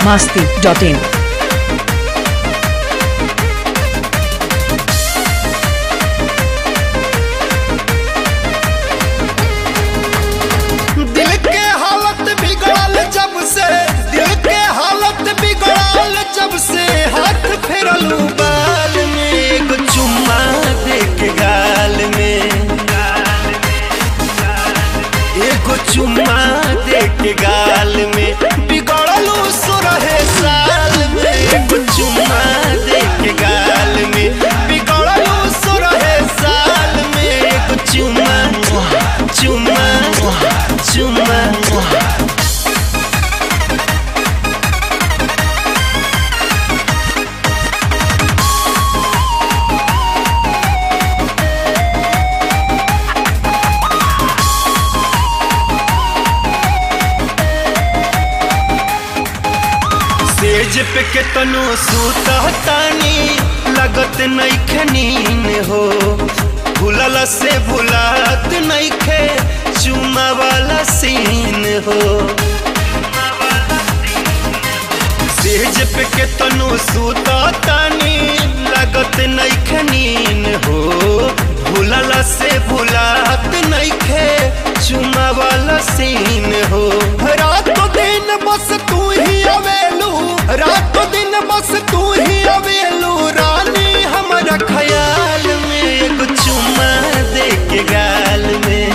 masti.in. दिल के हालत बिगड़ल जब से दिल के हालत बिगड़ल जब से हाथ फेरलू बाल में एगो चुम्मा दे के गाल में एगो चुम्मा दे के गाल में बिगड़लू सुरहे साल में एगो चुम्मा दे के गाल में बिगड़लू सुरहे साल में एगो चुम्मा चुम्मा चुम्मा सेज पे के तनो सुतहतानी लगत नइखे नीन हो भूलल से भुलात नइखे चुमा वाला सीन हो सेज पे के तनो सुतहतानी लगत नइखे नीन हो भूलल से भुलात नइखे चुमा वाला सीन हो रात दिन बस तू ही अवेलू रात दिन बस तू ही अवेलू रानी हमारा ख्याल में एगो चुम्मा दे के गाल में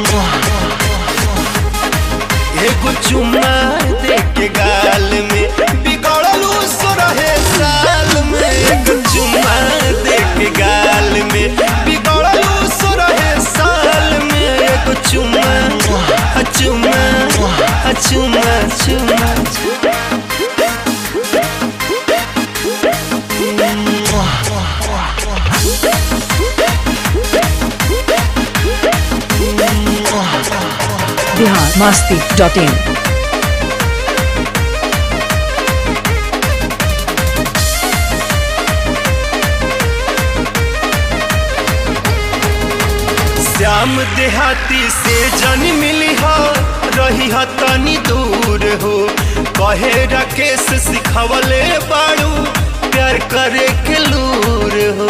एगो चुम्मा दे के गाल में बिगड़लू सुरहे साल में एगो चुम्मा दे के गाल में बिगड़लू सुरहे साल में एगो चुम्मा आ चुम्मा आ चुम्मा चुम्मा Bihar masti.in. श्याम देहाती से जन मिली हो रही हो तनी दूर हो कहे राकेश सिखवले बाड़ू प्यार करे के लूर हो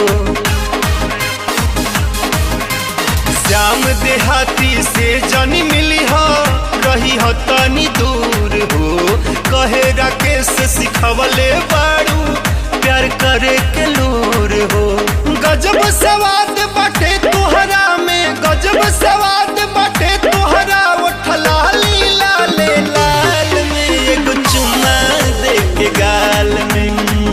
श्याम देहाती से जन मिली हो रही हो तनी दूर हो कहे राकेश सिखवले बाड़ू प्यार करे के लूर हो गजब सवाद बाटे तुहरा में गजब सवाद बाटे तुहरा उठला लीला ले लाल में एगो चुम्मा दे के गाल में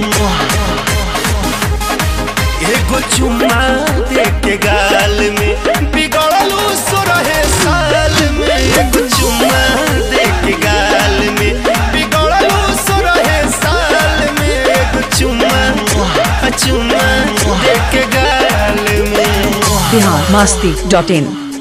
एगो चुम्मा दे के गाल में बिगड़लू सुरहे साल में एगो चुम्मा दे के गाल में बिगड़लू सुरहे साल में एगो चुम्मा आ चुम्मा दे के गाल में Bihar masti.in.